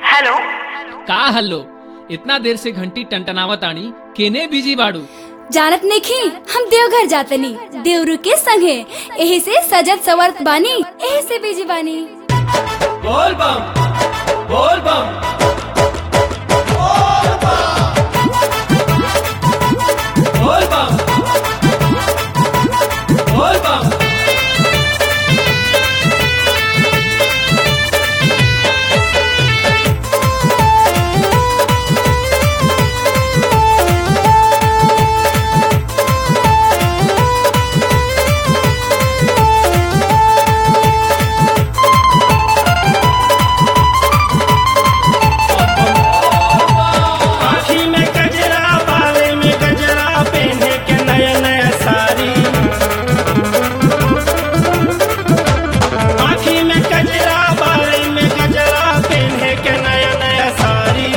hello का hello इतना देर से घंटी टंटनावत आनी केने बिजी बाड़ू जानत नहीं हम देवघर जातनी देवरू के संगे एही से सजत सवरत बानी एही से बिजी बानी बोल बम बोल बम बोल बम बोल बम आँखी में गजरा बाले में गजरा पहने के नया नया साड़ी आँखी में गजरा बाले में गजरा पहने के नया नया साड़ी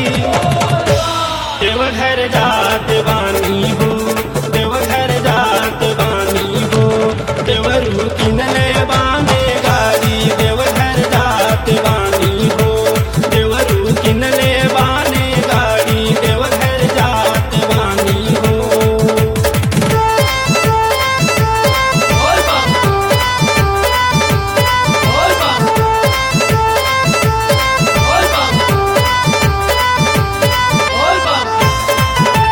देवघर जात बानी हो देवघर जात बानी हो देवरू किनले बांधे गाड़ी देवघर जात बानी हो देवरू किनले बाने गाड़ी देवघर जात बानी हो बोल बम बोल बम बोल बम बोल बम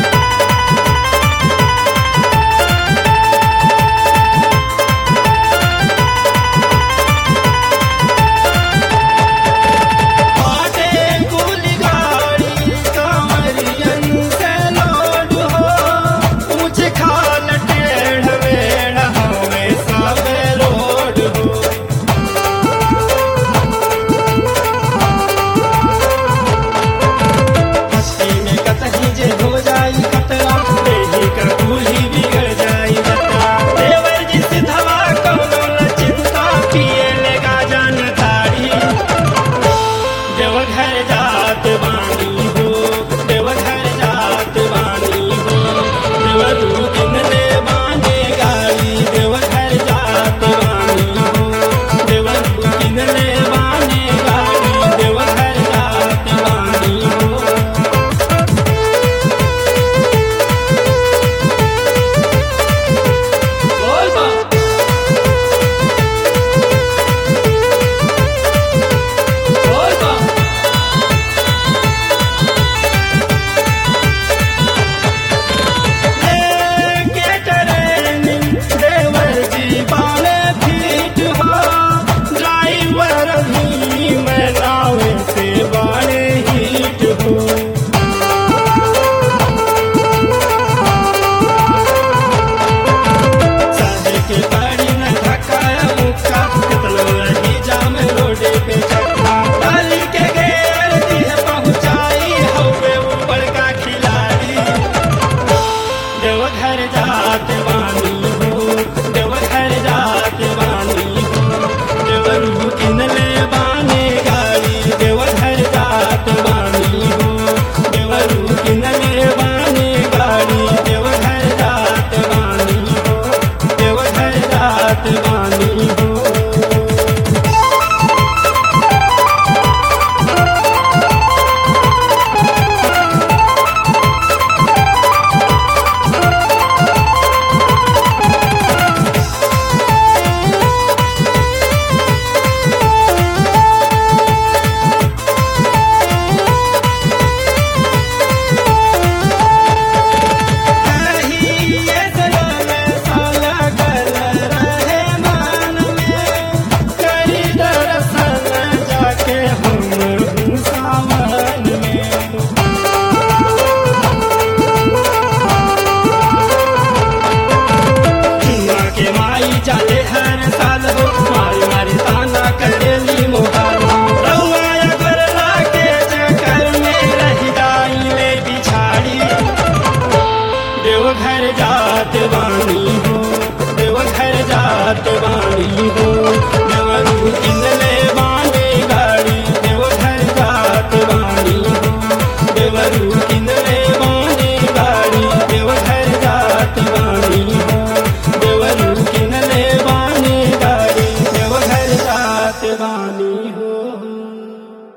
बाटे कुल गाड़ी कांवरियन से लोड हो ऊंच खाल टेढ़ मेढ़ हमें सब रोड हो हस्ती में कतही जे हो जाई खतरा देही का दूल्ही बिगड़ जाई बता देवर जी सिधवा कौनो न चिंता पिए लेगा जान तारी देवघर जात बानी हो देवघर जात बानी हो देवरू किनले बाने गाड़ी देवघर जात बानी हो देवरू किनले बाने गाड़ी देवघर जात बानी हो बोल बम बोल बम के ट्रेनिंग देवर जी बाले फीट हो ड्राइवर भी मैं नावे से बाले हीट हो चाहे के गाड़ी न धक्काया मुक्का कितनो रही जाम रोडे पे चक्का डाली के गेर दिए पहुंचाई हवे ऊपर का खिलाड़ी देवघर जात बानी हो देवघर जात बानी हो देवरू किनले बाने गाड़ी देवघर जात बानी हो देवरू किनले बाने गाड़ी देवघर जात बानी हो देवघर जात बानी हो ये सलामे साला कर रहे मान में करी दर्शन जाके हम सावन में चुना के माई चले हर साल हो मारी मारी ताना करेली मोहाल रउआ अगर लाके चक्कर में रह जाई ले बिछाड़ी देवघर जात बानी हो देवघर जात बानी हो देवरू किनले बाने गाड़ी देवघर जात बानी हो देवरू किनले बाने गाड़ी देवघर जात बानी हो देवरू किनले बाने गाड़ी देवघर जात बानी